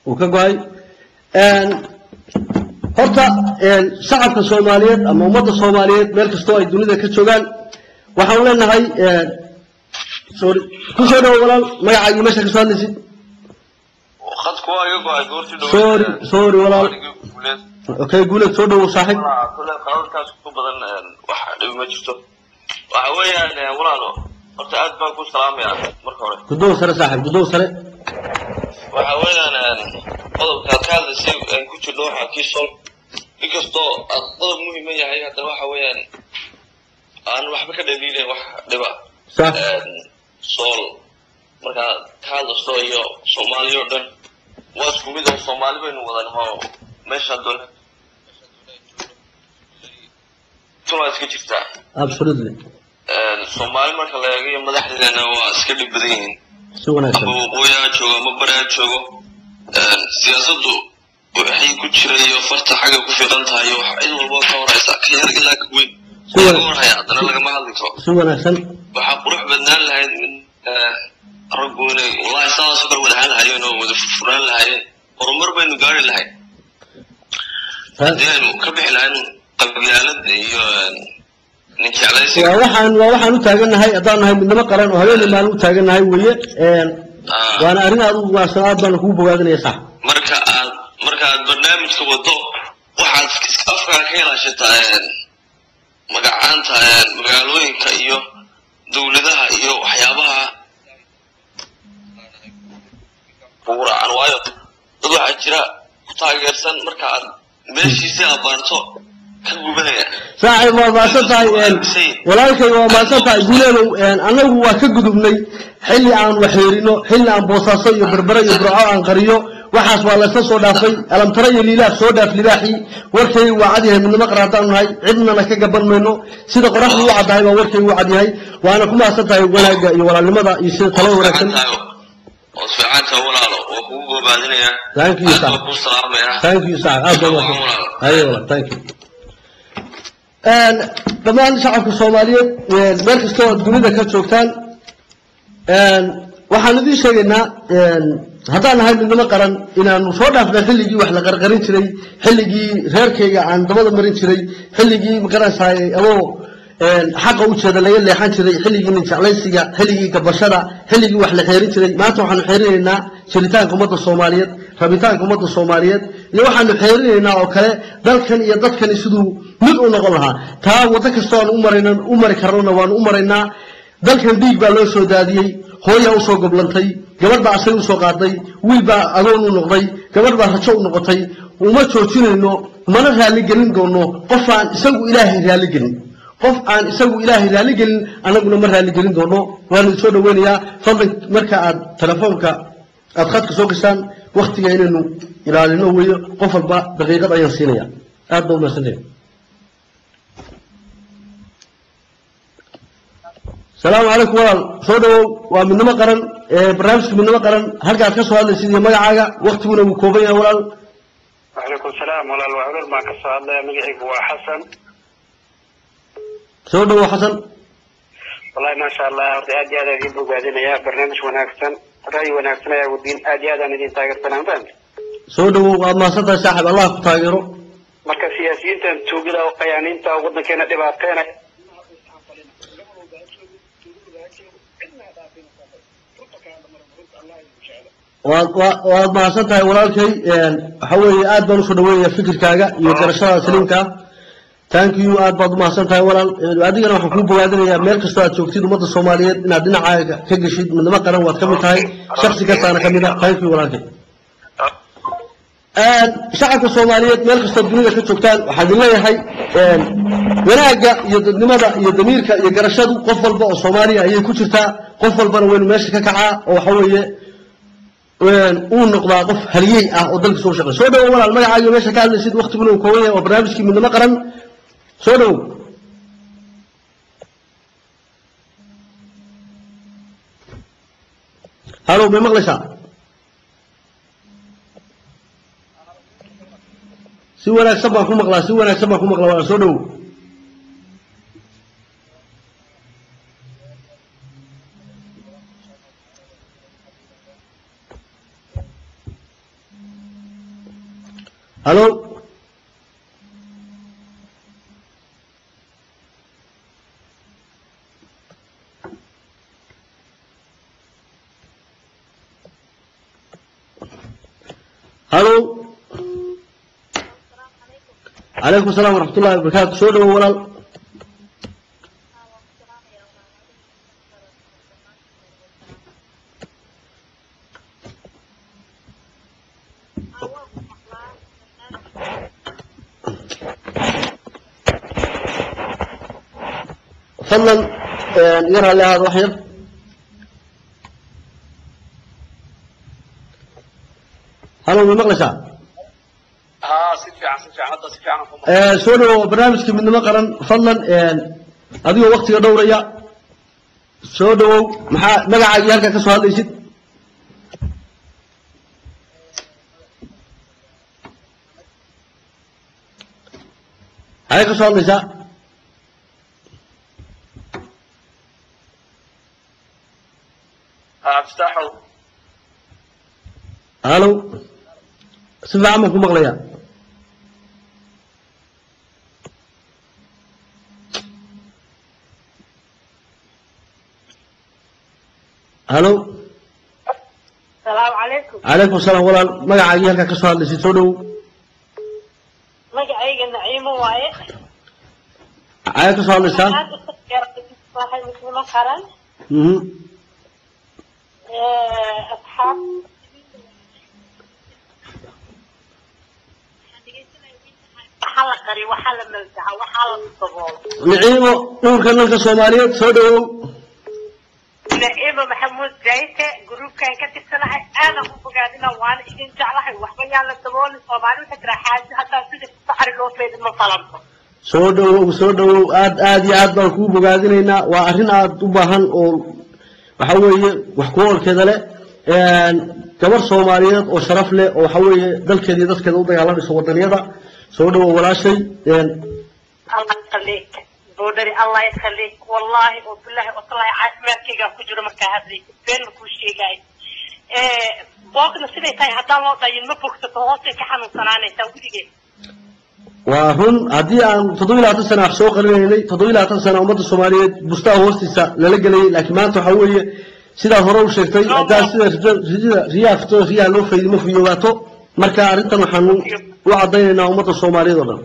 uu ka go-ay horta shacabka soomaaliyeed ama ummadda soomaaliyeed meel kastoo ay dunida ka joogaan waxaan leenahay sorry ku soo dhawo walaal magacaaga iyo meesha ka soo hadlaysid khadku waa iga go-ay goortii dhow sorry sorry walaal okay guuleed soo dhawo saaxiib kule qalalkaas ku badan wax dhibi ma jirto waxa weeyaan walaalo horta aad baan ku salaamayaa marka hore gudow sare saaxiib gudow sare waxa weeyaan qodobkaad ka hadlaysay aan ku jirno waxaa kii sol inkastoo aad qodob muhiima yahay haddana waxa weeyaan aan waxba ka dhaliilayn wax dhiba sax sool markaad ka hadlayso iyo soomaaliya oo dhan waa isku mid oo soomaali baynu wadan hoo meesha doon tunaa iska jirtaa absolutely soomaali marka la eego iyo madaxdeedana waa iska dhib badan yihiin si wanaagsan ama waqooyi ha joogo ama bari ha joogo siyaasaddu waxay ku jira iyo farta xagga ku fiiqan tahay iyo wax cid walba ka horaysa ka yar ilaa ka weyn Si wa- laga warhaya haddana lagama hadli karo si wanaagsan waxaa qurux badnaan lahayd in raggu inay wallahi sidaasoo kale wadahaan lahaayeen oo wada furfuraan lahaayeen horumar baynu gaari lahayn haddii aynu ka bixi lahayn qabyaalada iyo nin jeclaysiga waa waxaan waa waxaan u taagannahay haddaan nahay midnimo qaran oo habeenii maalin u taagannahay weeye Ah. waana arrin aad u wanaagsan aad baan kugu bogaadinaya sax marka aad marka aad barnaamijka wado waxaad iska afkaa ka ilaashataa magacaanta magaalooyinka iyo dowladaha iyo waxyaabaha ugu raacan waayo dad waxaa jira ku taageersan marka aad meeshiisii abaarto ka gubanaya saaxiib waa maasan tahay walaalkay waa maasan tahay guuleedow annagu waa ka gudubnay xilli aan waxyeerino xilli aan boosaaso iyo berbere iyo burco aan qariyo waxaas waa laysla soo dhaafay alamtara iyo liilaaf soo dhaaf libaaxii warkaygu waa cadyahay midnimo qaran haddaan nahay cidnana ka gaban mayno sida qoraxdu u caddahay baa warkaygu u cadyahay waana ku mahadsan tahay wanaagga iyo walaalnimada iyo sida talada wanaagsan oo fiicanta walaalo waa kugu goobaadinaya Thank you, aad sir. baa kuu salaamaya thank you saaxiib aad baa Waa wanaagsan walaalo. haye walaal thank you dhammaan shacabka soomaaliyeed meel kastoo aad dunida ka joogtaan waxaan idiin sheegaynaa haddaan nahay midnimo qaran inaanu soo dhaafnay xilligii wax la qarqarin jiray xilligii reerkayga aan dabada marin jiray xilligii magaranaysaay adoo xaqa u jeeda laga leexan jiray xilligii nin jeclaysiga xilligii gabashada xilligii wax la xeerin jiray maanta waxaanu xeerinaynaa jiritaanka ummadda soomaaliyeed rabitaanka ummadda soomaaliyeed iyo waxaanu xeerinaynaa oo kale dalkan iyo dadkani siduu mid u noqon lahaa taa waddo kastoo aan u marayna u mari karnona waanu u maraynaa dalkan dhiig baa loo soo daadiyey hooyaa usoo goblantay gabadh baa asay usoo qaaday wiil baa agoon u noqday gabadh baa rajo u noqotay uma joojinayno mana raaligelin doono qof aan isagu ilaahay raaligelin qof aan isagu ilaahay raaligelin annaguna ma raaligelin doono waanu soo dhaweynayaa fadlan marka aad telefoonka aad khadka soo gashaan waktiga inaynu ilaalino weeyo qof walba daqiiqad ayaan siinaya aad baa umaadsantahay salaamu calaykum walaal soo dhawow waa midnimo qaran barnaamijka midnimo qaran halkaad ka soo hadlaysid iyo magacaaga waktiguna wuu kooban yahay walaal وعليكم السلام ولا الوعدر ما كسر الله مجيك هو حسن soo dhawow xasan والله ما شاء الله horta aad iyo aad idin bogaadinaya barnaamij wanaagsan ra'yi wanaagsan ayaa wadiin aad iyo aad aan idin taageersanaa fahant soo dhawow waad mahadsan tahay saaxib allah ku taageero marka siyaasiyiintan tuugada oo qayaaniinta oo waddankeena dhibaateena waad waa- waad mahadsan tahay walaalkay waxa weeye aad baan usoo dhaweynaya fikirkaaga iyo garashada saliimka ah thank you aad baad umahadsan tahay walaal adigana waxaan kuu bogaadinayaa meel kastoo aad joogtid ummadda soomaaliyeed inaad dhinacaaga ka geshid midnimo qaran waad ka mid tahay shaksi kastaana ka mid a thank you walaalkay shacabka soomaaliyeed meel kastoo dunida ka joogtaan waxaan idin leeyahay wanaagga iyo dadnimada iyo damiirka iyo garashadu qof walba oo soomaaliya ayay ku jirtaa qof walbana waynu meesha ka kacaa oo waxa weeye uu noqdaa qof haliyey ah oo dalka soo shaqeey soo dhawow walaal magacaaga meesha ka hadlaysid waktiguna uu kooban yahay waa barnaamijkii midnimo qaran soo dhawow halow may maqlaysaa si wanaagsan baan ku maqlaa si wanaagsan baan ku maqlaa walaal soo dhawow halo halo calaykum asalaam waraxmat ullahi wabarakaatu soo dhawo walaal fadlan yar hale ahaad wax yar halo ma maqlaysaa ها si fiican si fiican hadda si fiican ku Eh, soo dhawo barnaamijka midnimo qaran fadlan adigoo waktiga dhowraya soo dhawow maxaa magacaaga iyo halkaa ka soo hadlaysid maxay ka soo hadlaysaa ها افتحوا halo si fiican baan ku maqlayaa halo salaamu calaykum calaykum asalaam walaal magacaaga iyo halkaa ka soo hadlaysid soo dhawow magacayga naciimo waaye maxay ka soo hadlaysaa aad u waxay muslimo qaran mhm asxaab waxaa la qari waxaa la maldaca waxaa la daboolo niciimo dhulka nalka soomaaliyeed soo dhawow naciimo maxamuud zayte gruubkan ka tirsanahay aadan u bogaadina waana idin jeclahay waxba yaan la daboolin soomaali waxay tiraa xaaji haddaan sida saxri loo feedin ma falanto soo dhawow soo dhawow aad aad iyo aad baan kuu bogaadinaynaa waa arrin aad u baahan oo waxa weeye wax ku oolkeeda leh gabar soomaaliyeed oo sharaf leh oo waxa weeye dalkeeda iyo dadkeeda u dagaalamayso wadaniyada soo dhawow walaashay الله يخليك بودري الله يخليك والله وبالله والله caafimaadkayga ku jiro markaa hadlay been makuu sheegaayo boogna siday tahay haddaan loo dhayin ma bogsato hoosay ka xanuunsanaanaysaa weligeed waa run haddii aan toddoba iyo labaatan sana wax soo qarinaynay toddoba iyo labaatan sana ummadda soomaaliyeed bustaa hoostiisa lala gelayay laakiin maanta waxa weeye sidaad hore u sheegtay haddaan sida rida riyaha fitooda riyaha loo faydimo fiyoobaato marka arrintan waxaanu u caddaynaynaa ummadda soomaaliyeed oo dhan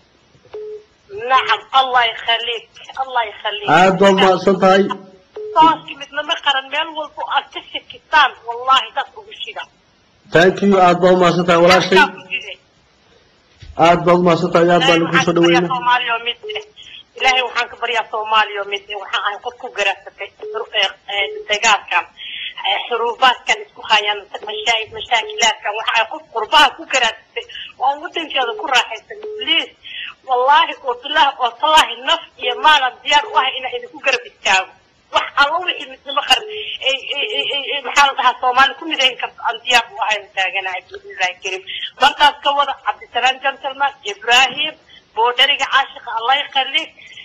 nacam allah yakhaliik allah yakhaliik aad baad mahadsan tahay sooskii midnama qaran meel walba aad ka shakisaan wallahi dad ugu shida thank you aad baad umahadsan tahay walaashay Dadkaa ku jire. aad baad umahadsan tahay aad baan kusoo dhaweyna soomaaliya oo mid eh ilaahay waxaan ka baryaa soomaaliya oo mid eh waxaan ahay qof ku garaasatay dagaalkan eh, xuruufaadkan isku hayaan mashaa- mashaakilaadkan waxa ay qof qurbaha ku garaasatay oo wadankeeda ku raaxaysan please wallaahi oo bilaahi oo tallaahi naf iyo maalan diyaar u ahay inaan idinku garab istaago wax alla wixii midnimo qaran ay- ay- ay- ay- ay- maxaa la dhahaa soomaali ku midayn karto aan diyaar u ahayn taaganahay bismillahi karim markaas ka wada cabdisalaam gentleman ibrahim boodhariga caashiqa allah yakhalik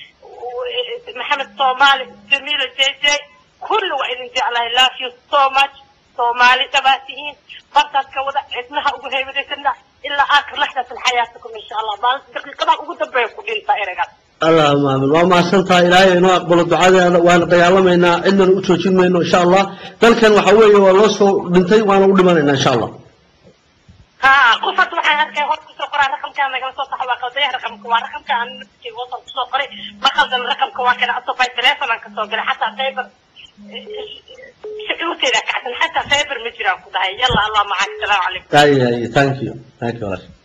maxamed soomaali jamiila jj kulli waa idin jeclahay love you so much soomaali dhabaatihiin markaas ka wada cidnaha ugu heybadaysana ilaa aakhir laxdatin xayaatakum insha allah maalinta daqiiqadaha ugu dambeeya ku dhinta eragaas allahuma aamin waa mahadsan tahay ilaahay inoo aqbalo ducadeeda waana dagaalamaynaa cidnana u joojin mayno insha allah dalkan waxa weeye waa loo soo dhintay waana u dhimanaynaa insha allah ها قفت waxaan arkay hor kusoo qoraa raqamkaan nagala soo saxo waa qaldaya raqamka waa raqamka aan naftiga wasan kusoo qoray ma qaldan raqamka waa kana asofay teleefon aan kasoo galay xataa faybar shucuurteeda kacsan xataa faybar ma jiraan ku dhahay yalla allah macak salaamu calaykum ay ay thank you thank you walaashay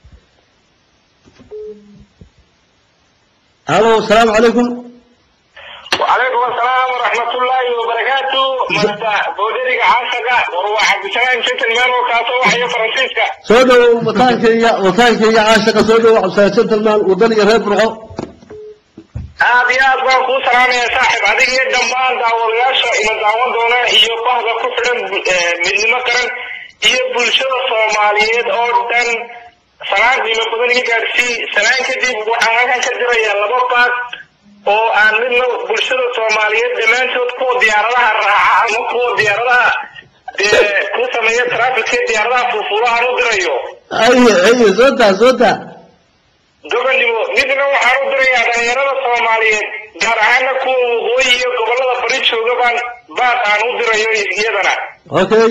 halo asalaamu calaykum وعليكم السلام ورحمة الله وبركاته مدى بودريك عاشقة وروح عبد السلام شنت المال وكاسو وحي فرنسيسكا soo dhawow wataankayga wataankayga caashaqa soo dhawow cabdisalaan gentleman wadan iyo reer burco aad iyo aad baan kuu salaamaya saaxib adiga iyo dhammaan daawadayaasha ina daawan doona iyo bahda ku xidhan eh, midnimo qaran iyo bulshada soomaaliyeed oo dhan salaan qiimo badan iga gaadsii salaan kadib waxaan halkan ka dirayaa laba baad oo aan midna bulshada soomaaliyeed dhammaantood kuwa diyaaradaha raaca ama kuwa diyaaradaha dee ku sameeya trafficka diyaaradaha furfurahan u dirayo aye aye soo daa soo daa gobonnimo midna waxaan u dirayaa dhalinyarada soomaaliyeed gaar ahaana kuwa waqooyi iyo gobollada bari jooga baan baaq aan u dirayo iyadana okay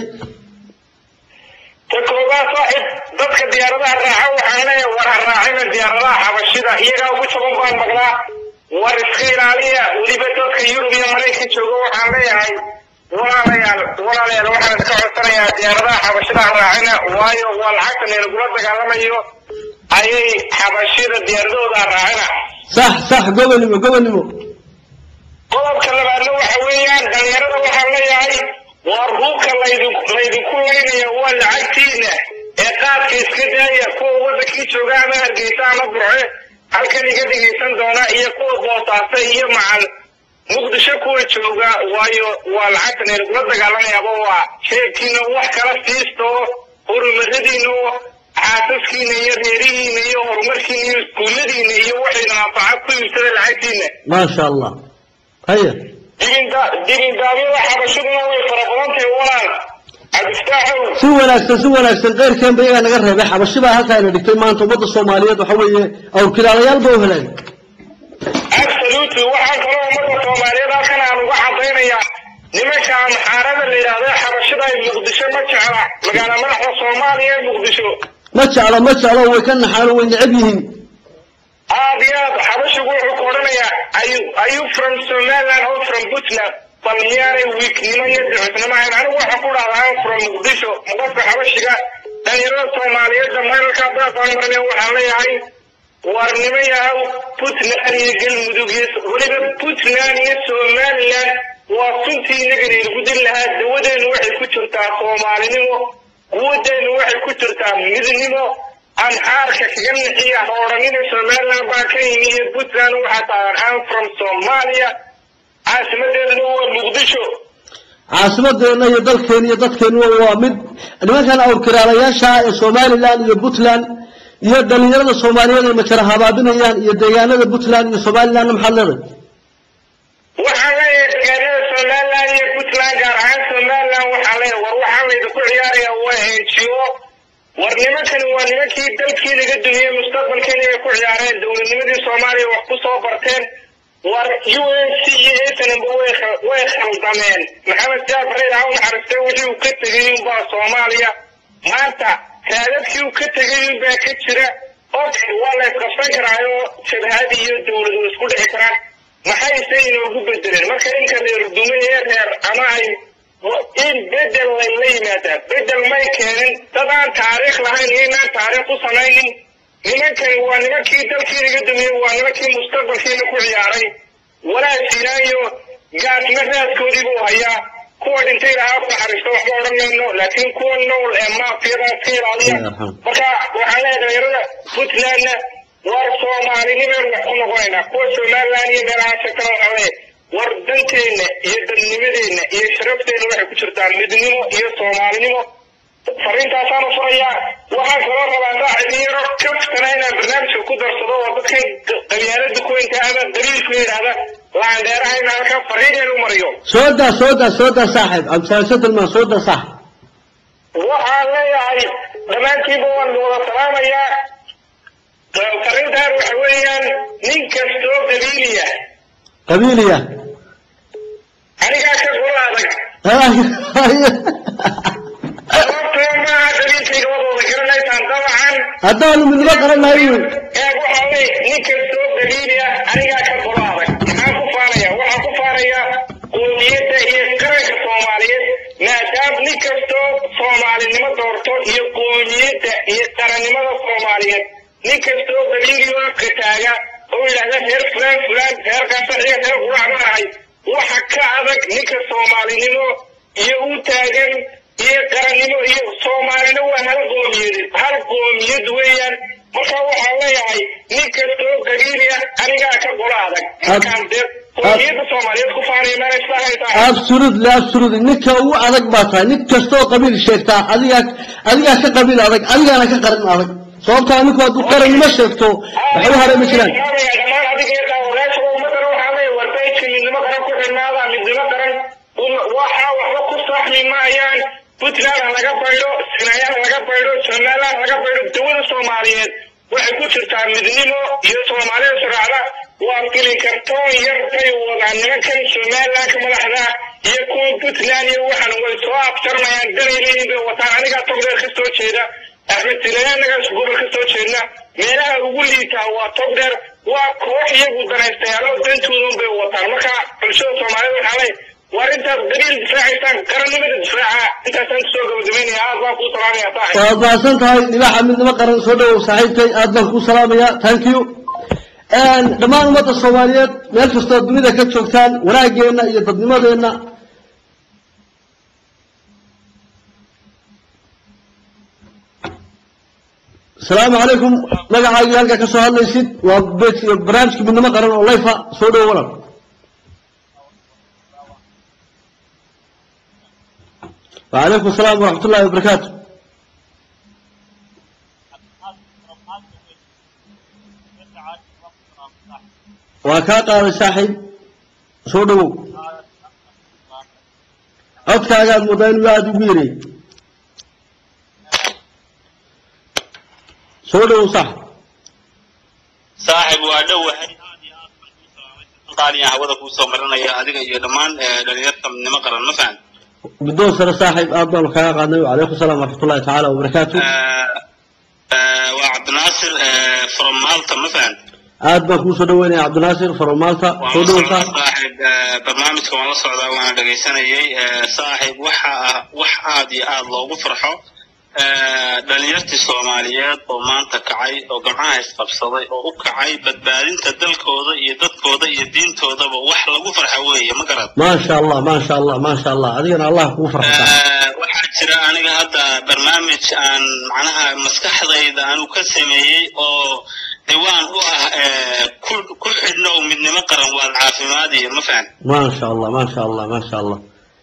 ta koobaad saaxib dadka diyaaradaha raaca waxaan leeyahay war ha raacina diyaaradaha xabashida iyagaa ugu jaban baan maqlaa war iska ilaaliya weliba dadka yurub iyo maraykan jooga waxaan leeyahay walaalayaal walaalayaal waxaan iska codsanayaa diyaaradaha xabashida ha raacina waayo waa lacagta neelagula dagaalamayo ayay xabashida diyaaradahooda ha raacina sax sax gobonnimo gobonnimo qodobka labaadna waxa weeyaan dhalinyarada waxaan leeyahay war hubka laydin laydinku laynaya waa lacagtiina ee qaadka iska daaya kuwa wadankii jooga ama hargeysa ama burce halkan iga dhegaysan doona iyo kuwa boosaasa iyo macal muqdisho kuwa jooga waayo waa lacagta neelagula dagaalamayaaba waa sheegkiina wax kala siisto horumaradiina oo xaasaskiina iyo reerihiina iyo horumarkiina iyo iskuulladiina iyo waxayna anfaca ku iibsada lacagtiina maasha allah haya dibinda- dibindaabyada xabashaduna way fara badan tahay walaal cabdiftaaxow si wanaagsan si wanaagsan keyrkeenba iyagaa naga reebay xabashi baa halkaa ina dhigtay maanta ummadda soomaaliyeed waxa weeye awrkilaalayaal ba u heleen absolutely waxaan kaloo ummadda soomaaliyeed halkan aan uga cadaynayaa nimanka amxaarada la yidhaahdo xabashada ay muqdisho ma jecla magaala madaxda soomaaliya ee muqdisho ma jeclo ma jeclo way ka naxaano way necab yihiin aad iyo aad xabashigu wuxuu ku odhanayaa are you- are you from somaliland or from puntland bal miyaanay wiiknimo iyo dacisnimo ahayn anigu waxaan ku dhahdaa I'm from muqdisho qofka xabashiga dhalinyarada soomaaliyeed dhammaanalka baaqaan marnay waxaan leeyahay warnimo yahow puntland iyo galmudug iyo weliba puntland iyo somaliland waa suntii inagana inagu dil lahaa dawadeenu waxay ku jirtaa soomaalinimo quwadeenu waxay ku jirtaa midnimo amxaarka kaga nixiya ha odhanina somaliland baa ka yimi iyo puntland waxaa taagan am from somalia caasimadeeduna waa muqdisho caasimadeenna iyo dalkeena iyo dadkeenuna waa mid nimankan awrkiraalayaasha ee somaliland iyo puntland iyo dhalinyarada soomaaliyeed ay majara habaabinayaan iyo deegaanada puntland iyo somalilandna maxaad leedahay waxaan leeyahay deegaanada somaliland iyo puntland gaar ahaan somaliland waxaan leeyahay war waxaan laydinku ciyaarayaa waa enjiyo war nimankani waa nimankii dalkii laga dumiyey mustaqbalkeena ay ku ciyaareen dowladnimadii soomaaliya wax ku soo barteen war u n c iyo snmb way kha- way khaldameen maxamed siyaad barre ha u naxariistay wixii uu ka tegay unbaa soomaaliya maanta raadadkii uu ka tegay unbaa ka jira okay waa la isqabsan karaayo jabhad iyo dowlad way isku dhici karaan maxayse inoogu bedeleen marka ninka reer dume ee reer ama ay in bedel layla yimaadaa bedel may keenin dad aan taariikh lahayn iyo inaan taariikh ku samaynin nimankani waa nimankii dalkii laga dumiyey waa nimankii mustaqbalkiina ku ciyaaray walaashinaayo gaasma raadkoodii buu hayaa kuwa dhintay lahaa ku naxariisto waxba odhan mayno laakiin kuwa nool ee maafiyada iska ilaaliya marka waxaan leeyahay dhalinyarada puntlandna war soomaalinimaynu wax ku noqonaynaa kuwa somaliland iyo meelaha sheegtana waxaan leeyahay war danteenna iyo dadnimadeenna iyo sharafteenna waxay ku jirtaa midnimo iyo soomaalinimo fariintaasaanu furayaa waxaan kaloo rabaa saaxiibyaro kaftana inaan barnaamijka ku darsado oo dadkan qabyaalada kuweynta ama qabiilku yidhaahda laandheeraha in halkan fariineen u mariyo soo daa soo daa soo daa saaxib cabdisalaan tilmaan soo daa saaxib waxaan leeyahay dhammaantiinba waan wada salaamayaa fariintaan waxa weeyaan nin kastoo qabiiliya qabiiliya anigaa ka golo adag sababtoo maaha qabiilkayga wadooda garanaysaan dabcan haddaanu midnimo qaran lahay wey ee waxaa wey nin kastoo qabiiliya anigaa ka golo adag maxaan ku faanaya waxaan ku faanaya qoomiyadda iyo qaranka soomaaliyeed maadaama nin kastoo soomaalinimo doorto iyo qoomiyadda iyo qarannimada soomaaliyeed nin kastoo qabiiliyo afka taaga oo yidhahda reer fulaan fulaan reerkaas saxiga reer qurac ma ahay waxa ka adag ninka soomaalinimo iyo u taagan iyo qarannimo iyo soomaalina waa hal qoomiyadeed hal qoomiyad weeyaan marka waxaan leeyahay nin kastoo qabiiliya anigaa ka golo adag markaan dee qoomiyadda soomaaliyeed ku faanaya meela islahaysaa absolutely absolutely ninka ugu adag baa tahay nin kastoo qabiil sheegtaa adigaa adigaa ka qabiil adag adigaana ka qaran adag sababtaa ninku hadduu qarannimo sheegto waxba hare ma jiraan dhammaan adiga iyo daawadayaasha ummadana waxaa leeyahay warbayska midnimo qaran ku xidhnaada midnimo qaran waxaa waxba ku saxmi maayaan puntland ha laga baydho sinayaan ha laga baydho somaliland ha laga baydho dawlada soomaaliyeed waxay ku jirtaa midnimo iyo soomaalida suraacda waa filin kartoon yar bay wadaan nimankan somalilandka madaxda iyo kuwa puntland iyo waxan way soo abtarmayaan danayleyin bay wataan anigaa togdheer ka soo jeeda axmed silayaa anagaas gobol ka soo jeedna meelaha ugu liitaa waa togdheer waa koox iyagu danaystayaalo dantoodan bay wataan marka bulshada soomaalida waxaa lay war intaad qabiil difaacaysaan qarannimada difaaca intaasaan kusoo gabagabaynaya aad baan kuu salaamaya saaxib waad mahadsan tahay libaaxa midnimo qaran soo dhawow saaxiibkay aad baan kuu salaamaya thank you dhammaan ummadda soomaaliyeed meel kastoo dunida ka joogtaan wanaageenna iyo dadnimadeenna asalaamu calaykum magacaagii halkaa ka soo hadlaysid waa bet- barnaamijka midnimo qaran oo layfa soo dhawo walan وعليكم السلام ورحمة الله وبركاته وكا قال صاحب soo dhawow codkaagaad moodaa inuu aada ugu yareey soo dhawow sax saaxib waa dhowahay qaaliyan hawada kuu soo marinaya adiga iyo dhammaan dhalinyarta midnimo qaran ma fahan guddoon sare saaxib aad baanu kaaga qaadnay wacalaykum asalaam waraxmat ullahi tacaala wabarakaatu waa cabdinaasir from malta ma fahan aad baan kuu soo dhaweynaya cabdinaasir faromaalta soo dhawow sax saaxib barnaamijka waan la socdaa waana dhegaysanayay saaxib waxa ah wax aad iyo aad loogu farxo dhalinyartii soomaaliyeed oo maanta kacay oo gamcaha isqabsaday oo u kacay badbaadinta dalkooda iyo dadkooda iyo diintoodaba wax lagu farxa weeye ma garad maasha allah maasha allah maasha allah adigana allah kugu farxata waxaa jira aniga hadda barnaamij aan macnaha maskaxdayda aanu ka sameeyey oo ciwaan u ah ku ku xidhnow midnimo qaran waad caafimaadiyo ma fahan maasha allah maasha allah maasha allah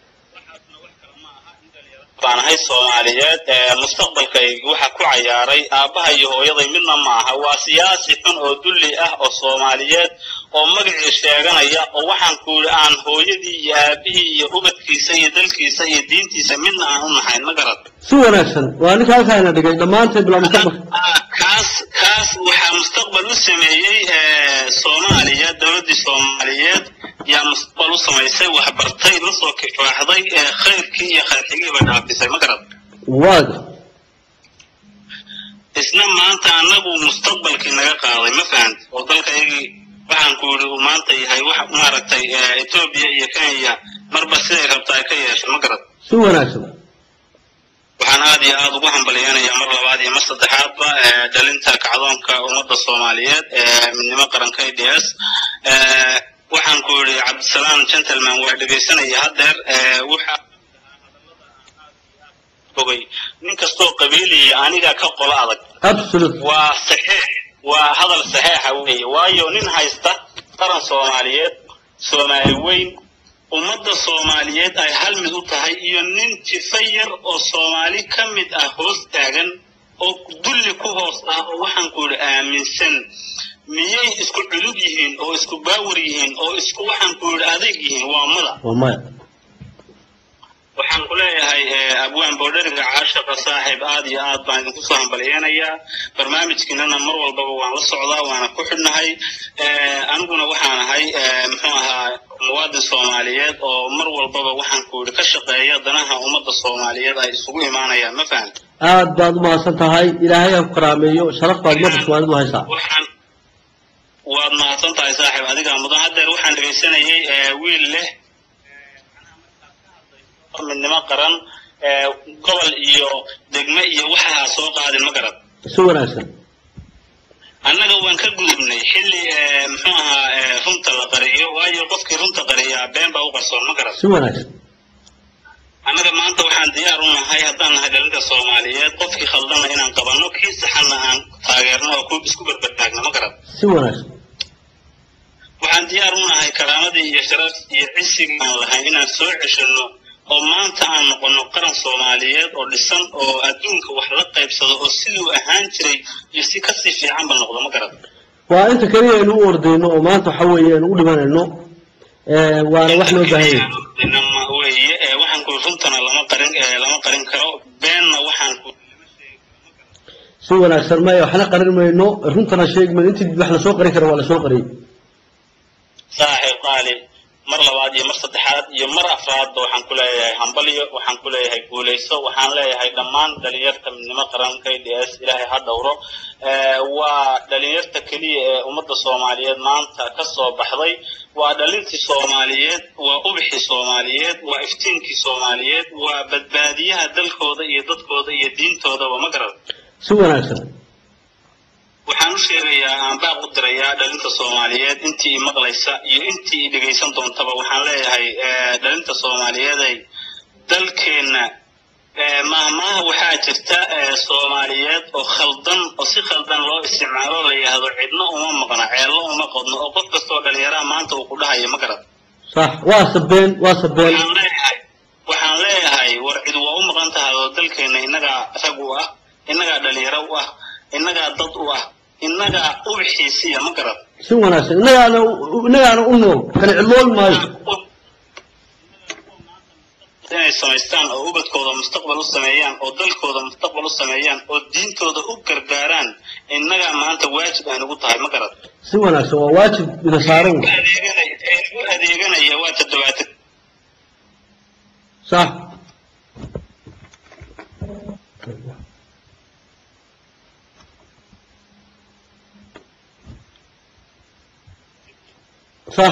baan ahay soomaaliyeed mustaqbalkaygi waxa ku cayaaray aabbaha iyo hooyaday midna ma aha waa siyaasi xun oo dulli ah oo soomaaliyeed oo magacii sheeganaya oo waxaan ku yidhi aan hooyadii iyo aabihii iyo ubadkiisa iyo dalkiisa iyo diintiisa midna aan u nahayn ma garad si wanaagsan waa ninka halkaana dhigay dhammaanteed bilaa mustaqbal kaas kaas waxaa mustaqbal u sameeyey soomaaliya dowladdii soomaaliyeed yaa mustaqbal u samaysay waxbartay la soo kifaaxday khayrkii iyo khayrxigiiba dhaafisay ma garad waaga isna maanta annagu mustaqbalkii naga qaaday ma fahant oo dalkaygii waxaan ku yidhi uu maanta yahay wax maaragtay etoobiya iyo kenya marba siday rabta ay ka yeesho ma garad si wanaagsan waxaan aad iyo aad ugu hambalyeynayaa mar labaad iyo mar saddexaadba dhalinta kacdoonka ummadda soomaaliyeed ee midnimo qaran k d s waxaan ku yidhi cabdisalaam gentleman waa dhegaysanaya haddeer waxa ogay nin kastoo qabiiliya aniga ka qolo adag absolute waa saxiix waa hadal saxiixa weeye waayo nin haysta qaran soomaaliyeed soomaali weyn ummadda soomaaliyeed ay hal mid u tahay iyo nin jifa yar oo soomaali ka mid ah hoos taagan oo dulli ku hoos ah oo waxaan ku yidhi aaminsan miyay isku culub yihiin oo isku baawar yihiin oo isku waxaan ku yidhi adeeg yihiin waa mada waa maya waxaan ku leeyahay abwaan boodheriga caashaqa saaxiib aad iyo aad baan idinku soo hambalyeynayaa barnaamijkiinana mar walbaba waan la socdaa waana ku xidhnahay aniguna waxaan ahay muxuu ahaa muwaadin soomaaliyeed oo mar walbaba waxaan ku yidhi ka shaqeeya danaha ummadda soomaaliyeed ay isugu imaanayaan ma fahan aad baad u mahadsan tahay ilaahay ha ku karaameeyo sharaf baad ummadda soomaalidu haysaa waxaan waad mahadsan tahay saaxiib adigaa mudan haddeer waxaan dhegaysanayay wiil leh midnimo qaran gobol iyo degme iyo waxaa soo qaadin ma garad si wanaagsan annaga waan ka gudubnay xilli muxuu ahaa runta la qariyo waayo qofkii runta qariyaa been baa u qarsoon ma garad si wanaagsan annaga maanta waxaan diyaar u nahay haddaan nahay dhalinta soomaaliyeed qofkii khaldana inaan qabanno kii saxanna aan taageerno oo ku isku berbertaagno ma garad si wanaagsan waxaan diyaar u nahay karaamadii iyo sharaf iyo cisigii aan lahayn inaan soo ceshanno oo maanta aan noqonno qaran soomaaliyeed oo dhisan oo adduunka wax la qaybsado oo siduu ahaan jiray iyo si kasii fiicanba noqdo ma garad waa inta keliya aynu u ordayno oo maanta waxa weeye aynu u dhimanayno waana wax loo baahan yahay inama weeye waxaan ku runtana lama qarin eh, lama qarin karo beenna waxaan ku si wanaagsan maya waxna qarin mayno runtana sheegi mayno intii wax lasoo qarin kara waa lasoo qariyey saaxiib qaali mar labaad iyo mar saddexaad iyo mar afraadba waxaan ku leeyahay hambalyo waxaan ku leeyahay guulayso waxaan leeyahay dhammaan dhalinyarta midnimo qaran k d s ilaahay ha dhowro Eh, waa dhalinyarta keliya ee ummadda soomaaliyeed maanta ka soo baxday waa dhalintii soomaaliyeed waa ubixii soomaaliyeed waa iftiinkii soomaaliyeed waa badbaadiyaha dalkooda iyo dadkooda iyo diintoodaba ma garan si wanaagsan waxaan u sheegayaa aan baaq u dirayaa dhalinta soomaaliyeed intii i maqlaysa iyo intii i dhegaysan doontaba waxaan leeyahay eh, dhalinta soomaaliyeeday dalkeenna eh, maahmaaha waxaa jirta eh, soomaaliyeed oo khaldan oo si khaldan loo isticmaalo la yidhaahdo cidna uma maqna ceello uma qodno oo qof kastoo dhalinyaraha maanta uu ku dhahayo ma garad sax waa sabeen waa sabeen waxaan leeyahay waxaan leeyahay war cid waa u maqan tahay oo dalkeenna innagaa rag u ah innagaa dhalinyaro u ah innagaa dad u ah innagaa ubxiisiya ma garad si wanaagsan innagaana innagaana u nool kala cidloobi maayo inay samaystaan oo ubadkooda mustaqbal u sameeyaan oo dalkooda mustaqbal u sameeyaan oo diintooda u gargaaraan innagaa maanta waajib aan ugu tahay ma garad si wanaagsan waa waajib ina saaran wey. adeeganaya ee u adeeganaya waa toddobaatan sax sax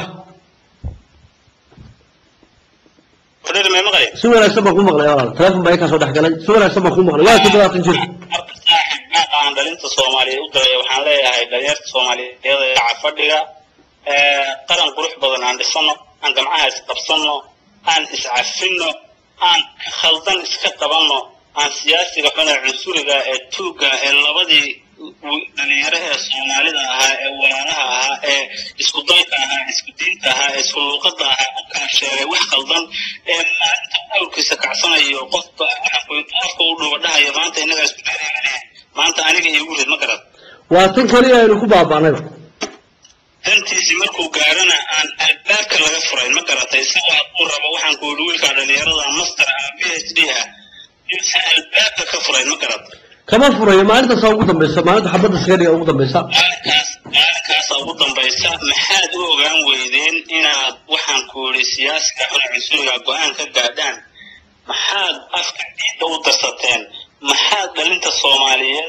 fadhida may maqlay si wanaagsan baan ku maqlay walaal teleefon baa ikaa soo dhex galay si wanaagsan baan ku maqlay waa toddobaatan jir marka saaxiib maaqa aan dhalinta soomaaliyeed u diraya waxaan leeyahay dhalinyarta soomaaliyeed ee dhaca fadhiga ee, qaran qurux badan aan dhisano aan gamcaha isqabsano aan iscafinno aan khaldan iska qabanno aan siyaasiga xun ee cunsuriga ee tuugga ee labadii w- dhalinyaro ee soomaalida ahaa ee walaalaha ahaa ee isku dalka ahaa isku diinta ahaa ee isku luuqada ahaa u kala sheegay wax khaldan ee maalinta awrkiisa kacsanayo qofka qofka u dhuba dhahayo maanta innagaa isku dheereeganaya maanta aniga iigu rid ma garad waa tan kaliya aynu ku baaba'nayba dantiisii markuu gaarana aan albaabka laga furay ma garatay isagoo hadduu rabo waxaan ku yidhi wiilka dhalinyarada master ama p h d ah insa albaabka ka furay ma garat kama furayo maalintaasa ugu dambaysa maalinta xabadda sigariga ugu dambaysa maalinkaas maalinkaasa ugu dambaysa maxaad u ogaan weydeen inaad waxaan ku yidhi siyaasiga xuna cunsuriga go-aan ka gaadhaan maxaad afka diinta u darsateen maxaad dhalinta soomaaliyeed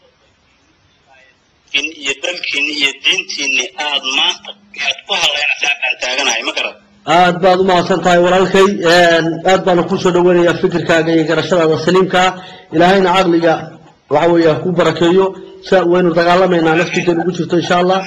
in iyo dalkiinni iyo diintiinni aad maanta aad ku hadlaynaysaan baan taaganahay ma garat aad baad u mahadsan tahay walaalkay aad baana kusoo dhaweynayaa fikirkaaga iyo garashadaada saliimka ilaahayna caqliga waxa weeye ha ku barakeeyo sa waynu dagaalamaynaa naftiidan ugu jirto insha allah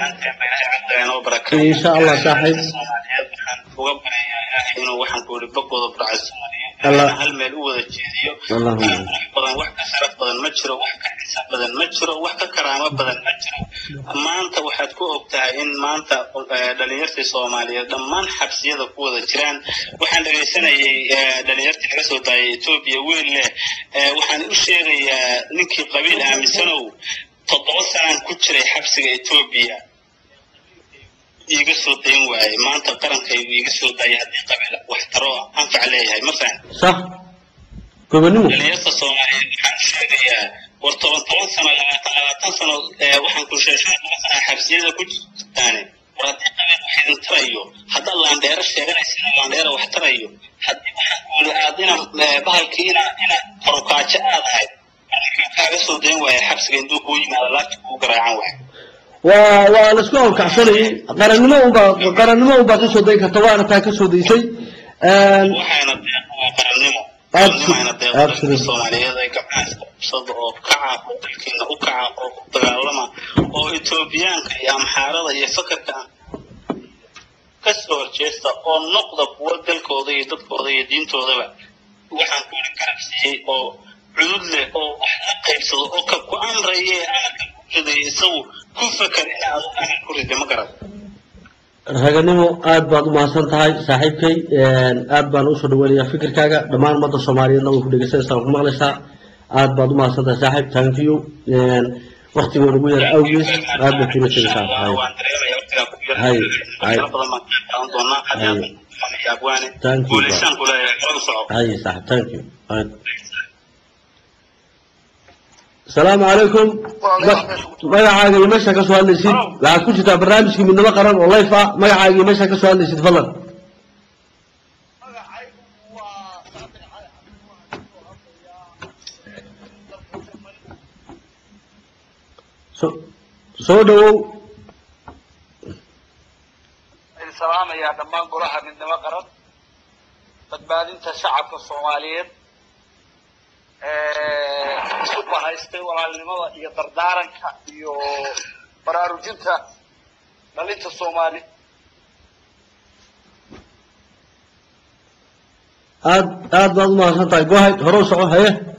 Insha Allah, saaxiib. waxaan uga baryayaa ilaahay inuu waxaan ku yidhi bagooda burcad Allah. soomaaliyeed hal meel u wada jeediyo Allahumma. wax qurux badan wax ka sharaf badan ma jiro wax ka xisaab badan ma jiro wax ka karaamo badan ma jiro maanta waxaad ku og tahay in maanta eh, dhalinyartii soomaaliyeed dhammaan xabsiyada ku wada jiraan waxaan dhegaysanayay eh, dhalinyartii laga soo daayay etoobiya wiil leh eh, waxaan u sheegayaa ninkii qabiil aaminsanow toddoba sanaan ku jiray xabsiga etoobiya iiga soo dayn waaye maanta qarankaygu iiga soo daayay haddii qabiil wax taro anfac leeyahay ma fahan sax gobonimo dhalinyarta soomaaliyeed waxaan sheegayaa war toban toban sano labaatan labaatan sano ee waxaan ku sheeshan toban sano xabsiyada ku jirtaane war haddii qabiil wax idin tarayo haddaad laandheero sheeganaysana laandheero wax tarayo haddii waxaan ku yidhi aad ina eh, bahalkii ina ina korokaajo aad ahayd markaa kaaga soo dayn waaya xabsiga intuu kuu yimaado laabta kuu garaacan waay waa waa laisku hawlkacsanayay qarannimo unbaa qarannimo unbaa kasoo dayn karta waana taa kasoo daysay waxayna deeq waa qarannimo Absolutely. qarannimana deeq Absolutely. soomaaliyeed ay gabdhaha isqabsada oo kaca oo dalkiina u kaca oo ku dagaalama oo etoobiyaanka iyo amxaarada iyo fakarka ka soo horjeesta oo noqda kuwa dalkooda iyo dadkooda iyo diintoodaba waxaan ku yidhi garabsiiyey oo cudud leh oo wax la qaybsado oo ka ku amraye amarka ku riday isagu ku fakar in aad amar ku riday ma garan raganimo aad baad u mahadsan tahay saaxiibkay aad baan usoo dhaweynayaa fikirkaaga dhammaan ummadda soomaaliyeedna way ku dhegeysanaysaa waa ku maqlaysaa aad baad u mahadsan tahay saaxiib thank you waktigood ugu yara awgees aad bay kula tegaysaa waan dareemaya waqtigaa ku Hay, yar hay. waxyaalo badan baan ka qaadan doonaa haddii aad abwaane Thank you, guulaysaan kuleeyahay kala soco haye saaxib thank you Right. asalaamu calaykum Ma- magacaaga iyo meesha ka soo hadlaysid waxaad ku jirtaa barnaamijkii midnimo qaran oo life ah magacaaga iyo meesha ka soo hadlaysid fadlan so soo dhawow idin salaamayaa dhammaan golaha midnimo qaran badbaadinta shacabka soomaaliyeed isu bahaystay walaalnimada iyo dardaaranka iyo baraarujinta dhalinta soomaali aad aad baad u mahadsan tahay go ahead hore u soco haye